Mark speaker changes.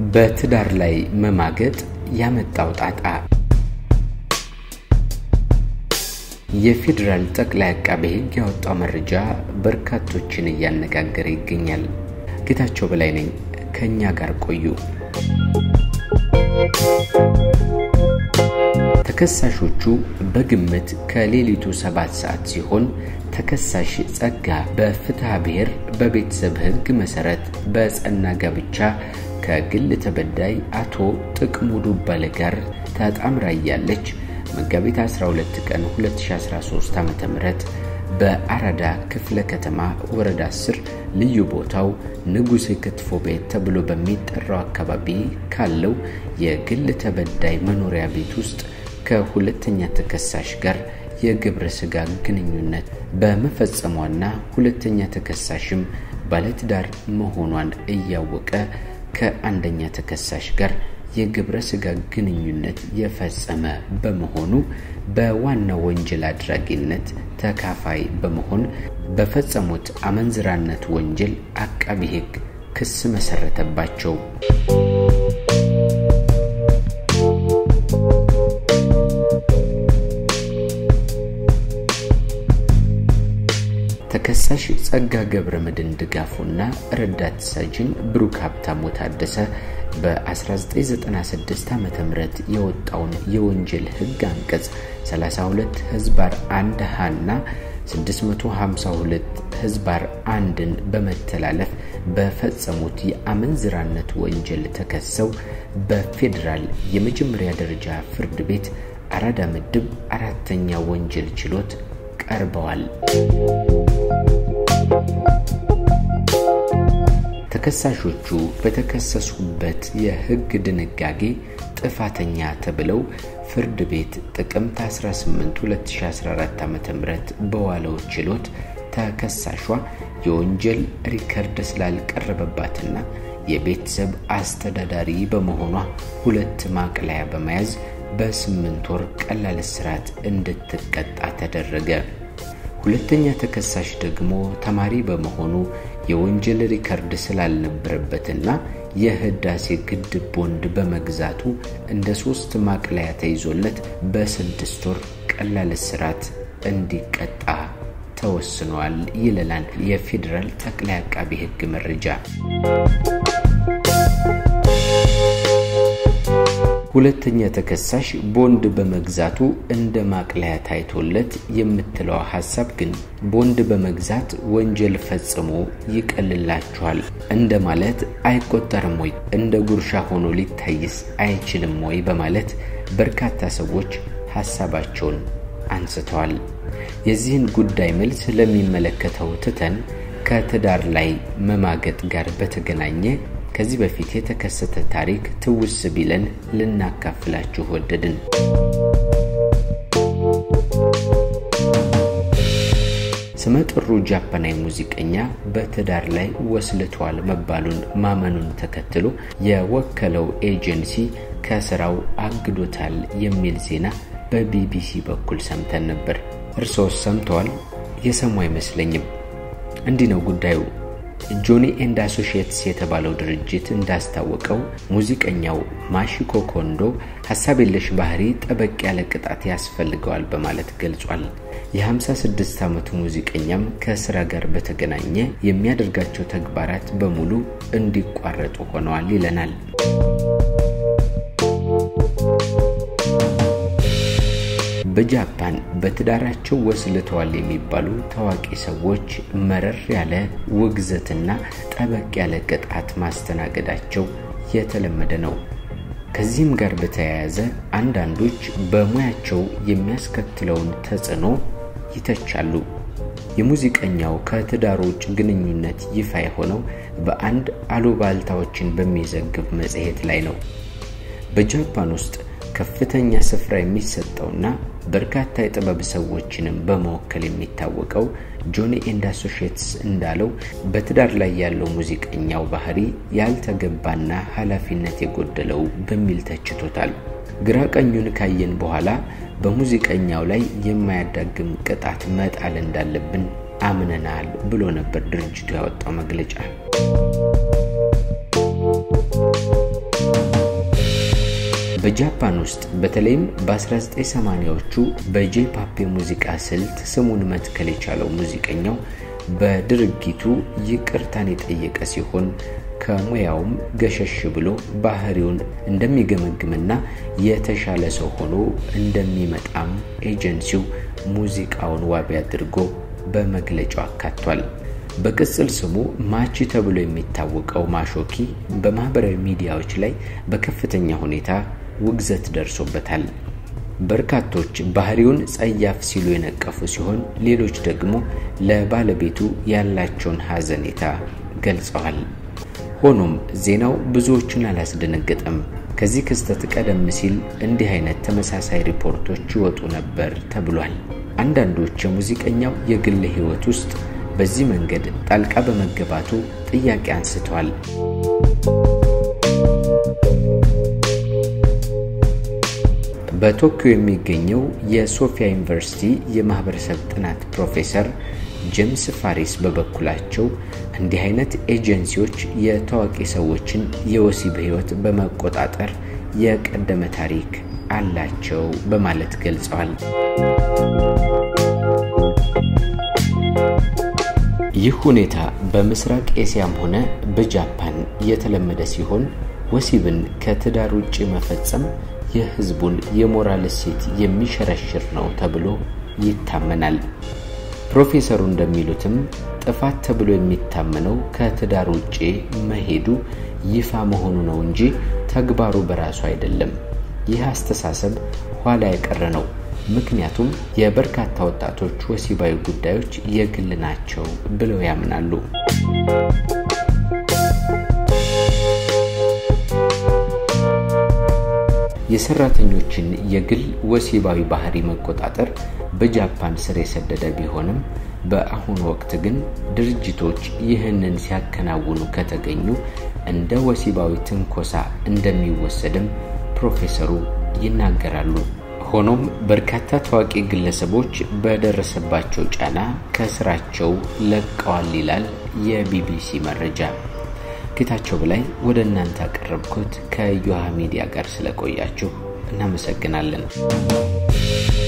Speaker 1: በትዳር ላይ መማገጥ ያመጣው ጣጣ። የፌዴራል ጠቅላይ አቃቤ ሕግ ያወጣው መረጃ በርካቶችን እያነጋገረ ይገኛል። ጌታቸው በላይ ነኝ። ከእኛ ጋር ቆዩ። ተከሳሾቹ በግምት ከሌሊቱ ሰባት ሰዓት ሲሆን ተከሳሽ ጸጋ በፍትሐ ብሔር በቤተሰብ ሕግ መሰረት በጸና ጋብቻ ከግል ተበዳይ አቶ ጥቅሙ ዱባለ ጋር ተጣምራ እያለች መጋቢት 12 ቀን 2013 ዓ.ም በአራዳ ክፍለ ከተማ ወረዳ 10 ልዩ ቦታው ንጉሴ ክትፎ ቤት ተብሎ በሚጠራው አካባቢ ካለው የግል ተበዳይ መኖሪያ ቤት ውስጥ ከሁለተኛ ተከሳሽ ጋር የግብረ ሥጋ ግንኙነት በመፈጸሟና ሁለተኛ ተከሳሽም ባለትዳር መሆኗን እያወቀ ከአንደኛ ተከሳሽ ጋር የግብረ ሥጋ ግንኙነት የፈጸመ በመሆኑ በዋናው ወንጀል አድራጊነት ተካፋይ በመሆን በፈጸሙት አመንዝራነት ወንጀል አቃቢ ሕግ ክስ መሰረተባቸው። ተከሳሽ ጸጋ ገብረ መድን ድጋፉና ረዳት ሳጅን ብሩክ ሀብታሙ ታደሰ በ1996 ዓ ም የወጣውን የወንጀል ሕግ አንቀጽ 32 ህዝባር 1 ሀና 652 ህዝባር አንድን በመተላለፍ በፈጸሙት የአመንዝራነት ወንጀል ተከሰው በፌዴራል የመጀመሪያ ደረጃ ፍርድ ቤት አራዳ ምድብ አራተኛ ወንጀል ችሎት ቀርበዋል። ተከሳሾቹ በተከሰሱበት የሕግ ድንጋጌ ጥፋተኛ ተብለው ፍርድ ቤት ጥቅምት 18 2014 ዓ.ም በዋለው ችሎት ተከሳሿ የወንጀል ሪከርድ ስላልቀረበባትና የቤተሰብ አስተዳዳሪ በመሆኗ ሁለት ማቅለያ በመያዝ በስምንት ወር ቀላል እስራት እንድትቀጣ ተደረገ። ሁለተኛ ተከሳሽ ደግሞ ተማሪ በመሆኑ የወንጀል ሪከርድ ስላልነበረበትና የህዳሴ ግድብ ቦንድ በመግዛቱ እንደ ሶስት ማቅለያ ተይዞለት በስድስት ወር ቀላል እስራት እንዲቀጣ ተወስኗል ይለናል የፌዴራል ጠቅላይ አቃቢ ሕግ መረጃ። ሁለተኛ ተከሳሽ ቦንድ በመግዛቱ እንደ ማቅለያ ታይቶለት የምትለው ሀሳብ ግን ቦንድ በመግዛት ወንጀል ፈጽሞ ይቀልላችኋል እንደማለት አይቆጠርም ወይ? እንደ ጉርሻ ሆኖ ሊታይስ አይችልም ወይ? በማለት በርካታ ሰዎች ሀሳባቸውን አንስተዋል። የዚህን ጉዳይ መልስ ለሚመለከተው ትተን ከትዳር ላይ መማገጥ ጋር በተገናኘ ከዚህ በፊት የተከሰተ ታሪክ ትውስ ቢለን ልናካፍላችሁ ወደድን። ስመጥሩ ጃፓናዊ ሙዚቀኛ በትዳር ላይ ወስልቷል መባሉን ማመኑን ተከትሎ የወከለው ኤጀንሲ ከስራው አግዶታል የሚል ዜና በቢቢሲ በኩል ሰምተን ነበር። እርሶስ ሰምተዋል? የሰሙ አይመስለኝም። እንዲህ ነው ጉዳዩ። ጆኒ ኤንድ አሶሺየትስ የተባለው ድርጅት እንዳስታወቀው ሙዚቀኛው ማሺኮ ኮንዶ ሀሳብ የለሽ ባህሪ ጠበቅ ያለ ቅጣት ያስፈልገዋል በማለት ገልጿል። የ56 ዓመቱ ሙዚቀኛም ከስራ ጋር በተገናኘ የሚያደርጋቸው ተግባራት በሙሉ እንዲቋረጡ ሆነዋል ይለናል። በጃፓን በትዳራቸው ወስልተዋል የሚባሉ ታዋቂ ሰዎች መረር ያለ ውግዘትና ጠበቅ ያለ ቅጣት ማስተናገዳቸው የተለመደ ነው። ከዚህም ጋር በተያያዘ አንዳንዶች በሙያቸው የሚያስከትለውን ተጽዕኖ ይተቻሉ። የሙዚቀኛው ከትዳሩ ውጭ ግንኙነት ይፋ የሆነው በአንድ አሉባልታዎችን በሚዘግብ መጽሔት ላይ ነው። በጃፓን ውስጥ ከፍተኛ ስፍራ የሚሰጠውና በርካታ የጥበብ ሰዎችንም በመወከል የሚታወቀው ጆኒ ኤንድ አሶሺየትስ እንዳለው በትዳር ላይ ያለው ሙዚቀኛው ባህሪ ያልተገባና ኃላፊነት የጎደለው በሚል ተችቶታል። ግራ ቀኙን ካየን በኋላ በሙዚቀኛው ላይ የማያዳግም ቅጣት መጣል እንዳለብን አምነናል ብሎ ነበር ድርጅቱ ያወጣው መግለጫ። በጃፓን ውስጥ በተለይም በ1980ዎቹ በጄፓፕ የሙዚቃ ስልት ስሙን መትከል የቻለው ሙዚቀኛው በድርጊቱ ይቅርታን የጠየቀ ሲሆን ከሙያውም ገሸሽ ብሎ ባህሪውን እንደሚገመግምና የተሻለ ሰው ሆኖ እንደሚመጣም ኤጀንሲው ሙዚቃውን ዋቢ አድርጎ በመግለጫው አካቷል። በቅጽል ስሙ ማቺ ተብሎ የሚታወቀው ማሾኪ በማህበራዊ ሚዲያዎች ላይ በከፍተኛ ሁኔታ ውግዘት ደርሶበታል። በርካቶች ባህሪውን ጸያፍ ሲሉ የነቀፉ ሲሆን፣ ሌሎች ደግሞ ለባለቤቱ ያላቸውን ሐዘኔታ ገልጸዋል። ሆኖም ዜናው ብዙዎችን አላስደነገጠም። ከዚህ ክስተት ቀደም ሲል እንዲህ አይነት ተመሳሳይ ሪፖርቶች ይወጡ ነበር ተብሏል። አንዳንዶች የሙዚቀኛው የግል ሕይወት ውስጥ በዚህ መንገድ ጣልቃ በመገባቱ ጥያቄ አንስተዋል። በቶኪዮ የሚገኘው የሶፊያ ዩኒቨርሲቲ የማህበረሰብ ጥናት ፕሮፌሰር ጄምስ ፋሪስ በበኩላቸው እንዲህ አይነት ኤጀንሲዎች የታዋቂ ሰዎችን የወሲብ ሕይወት በመቆጣጠር የቀደመ ታሪክ አላቸው በማለት ገልጸዋል። ይህ ሁኔታ በምስራቅ ኤስያም ሆነ በጃፓን የተለመደ ሲሆን ወሲብን ከትዳር ውጭ መፈጸም የሕዝቡን የሞራል እሴት የሚሸረሽር ነው ተብሎ ይታመናል። ፕሮፌሰሩ እንደሚሉትም ጥፋት ተብሎ የሚታመነው ከትዳር ውጭ መሄዱ ይፋ መሆኑ ነው እንጂ ተግባሩ በራሱ አይደለም። ይህ አስተሳሰብ ኋላ የቀረ ነው። ምክንያቱም የበርካታ ወጣቶች ወሲባዊ ጉዳዮች የግል ናቸው ብለው ያምናሉ። የሰራተኞችን የግል ወሲባዊ ባህሪ መቆጣጠር በጃፓን ስር የሰደደ ቢሆንም በአሁኑ ወቅት ግን ድርጅቶች ይህንን ሲያከናውኑ ከተገኙ እንደ ወሲባዊ ትንኮሳ እንደሚወሰድም ፕሮፌሰሩ ይናገራሉ። ሆኖም በርካታ ታዋቂ ግለሰቦች በደረሰባቸው ጫና ከስራቸው ለቀዋል ይላል የቢቢሲ መረጃ። ጌታቸው በላይ ወደ እናንተ ያቀረብኩት ከዮሃ ሚዲያ ጋር ስለቆያችሁ እናመሰግናለን።